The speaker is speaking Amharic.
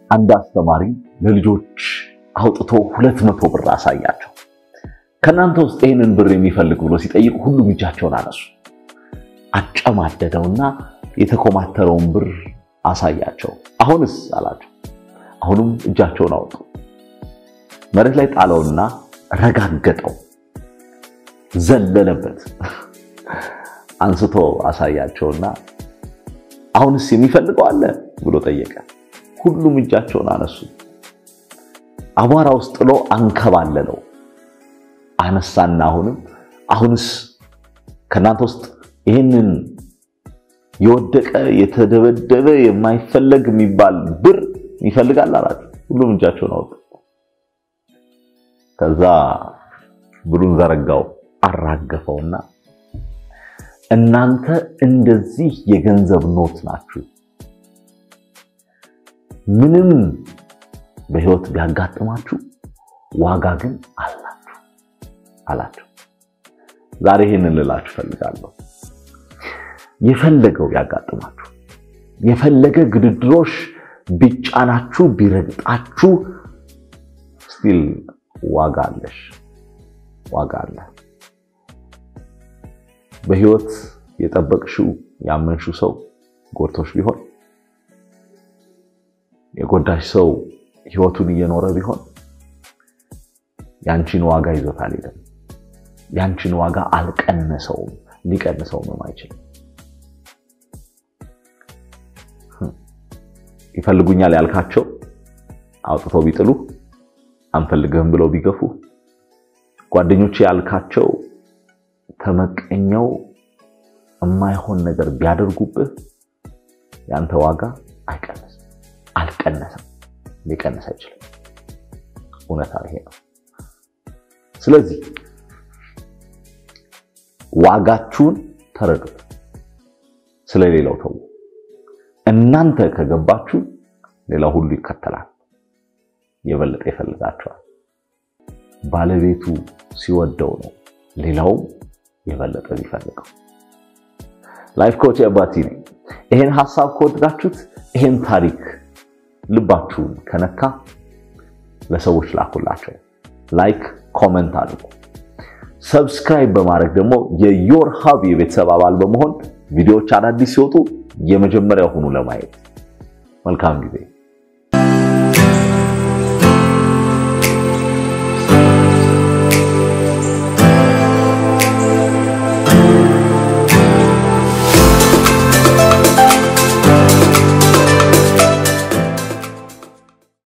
አንድ አስተማሪ ለልጆች አውጥቶ ሁለት መቶ ብር አሳያቸው። ከእናንተ ውስጥ ይህንን ብር የሚፈልግ ብሎ ሲጠይቅ ሁሉም እጃቸውን አነሱ። አጨማደደውና የተኮማተረውን ብር አሳያቸው። አሁንስ አላቸው። አሁንም እጃቸውን አወጡ። መሬት ላይ ጣለውና ረጋገጠው፣ ዘለለበት። አንስቶ አሳያቸውና አሁንስ የሚፈልገው አለ ብሎ ጠየቀ። ሁሉም እጃቸውን አነሱ። አቧራ ውስጥ ጥሎ አንከባለለው። አነሳና አሁንም አሁንስ ከእናንተ ውስጥ ይህንን የወደቀ የተደበደበ የማይፈለግ የሚባል ብር ይፈልጋል አላቸው። ሁሉም እጃቸውን አወጡ። ከዛ ብሩን ዘረጋው፣ አራገፈውና እናንተ እንደዚህ የገንዘብ ኖት ናችሁ። ምንም በህይወት ቢያጋጥማችሁ ዋጋ ግን አላችሁ አላቸው። ዛሬ ይህንን ልላችሁ ፈልጋለሁ። የፈለገው ቢያጋጥማችሁ፣ የፈለገ ግድድሮሽ ቢጫናችሁ፣ ቢረግጣችሁ ስቲል ዋጋ አለሽ፣ ዋጋ አለ። በህይወት የጠበቅሽው ያመንሽው ሰው ጎድቶሽ ቢሆን የጎዳሽ ሰው ህይወቱን እየኖረ ቢሆን ያንቺን ዋጋ ይዞት አልሄደም። ያንቺን ዋጋ አልቀነሰውም፣ ሊቀንሰውም አይችልም። ይፈልጉኛል ያልካቸው አውጥተው ቢጥሉ፣ አንፈልግህም ብለው ቢገፉ፣ ጓደኞች ያልካቸው ተመቀኘው የማይሆን ነገር ቢያደርጉብህ ያንተ ዋጋ አይቀንስም፣ አልቀነሰም፣ ሊቀንስ አይችልም። እውነታ ይሄ ነው። ስለዚህ ዋጋችሁን ተረዱት፣ ስለሌላው ተው። እናንተ ከገባችሁ ሌላው ሁሉ ይከተላል፣ የበለጠ ይፈልጋችኋል። ባለቤቱ ሲወደው ነው ሌላውም የበለጠ ቢፈልገው። ላይፍ ኮች አባቲ ነኝ። ይሄን ሐሳብ ከወደዳችሁት ይሄን ታሪክ ልባችሁን ከነካ ለሰዎች ላኩላቸው። ላይክ ኮመንት አድርጉ። ሰብስክራይብ በማድረግ ደግሞ የዮር ሀብ የቤተሰብ አባል በመሆን ቪዲዮዎች አዳዲስ ሲወጡ የመጀመሪያ ሆኑ ለማየት። መልካም ጊዜ